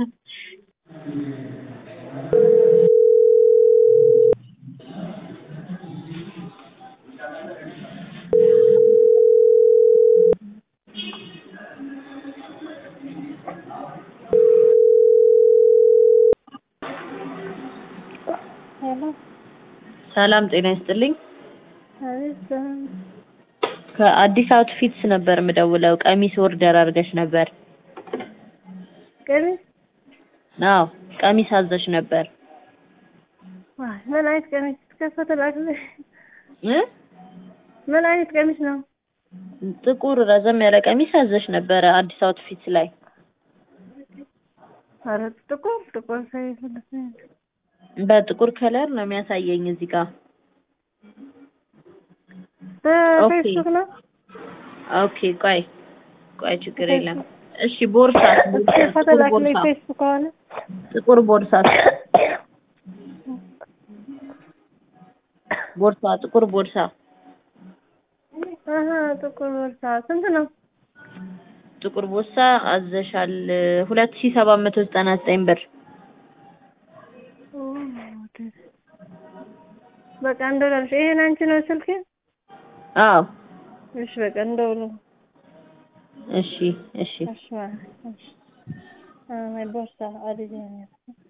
ሄሎ ሰላም ጤና ይስጥልኝ። አቤት ሰላም ከአዲስ አውትፊትስ ነበር የምደውለው። ቀሚስ ኦርደር አድርገሽ ነበር? ቀሚስ አዎ ቀሚስ አዘሽ ነበር ዋይ ምን አይነት ቀሚስ ከፎቶ ላክልሽ እ ምን አይነት ቀሚስ ነው ጥቁር ረዘም ያለ ቀሚስ አዘሽ ነበረ አዲስ አውትፊትስ ላይ። ኧረ ጥቁር ጥቁር ሳይሆን በጥቁር ከለር ነው የሚያሳየኝ እዚህ ጋር። በፌስቡክ ነው ኦኬ ቆይ ቆይ ችግር የለም። እሺ ቦርሳ ፎቶ ጥቁር ላክልኝ ቦርሳ ፌስቡክ ከሆነ ጥቁር ቦርሳ ቦርሳ ጥቁር ቦርሳ አሀ ጥቁር ቦርሳ ስንት ነው ጥቁር ቦርሳ አዘሻል ሁለት ሺህ ሰባት መቶ ዘጠና ዘጠኝ ብር። ኦ፣ በቃ እንደውላለሽ ይሄን አንቺ ነው ስልክ አዎ እሺ በቃ እንደውል እሺ እሺ እሺ ማለት እሺ አ ቦርሳ አዲስ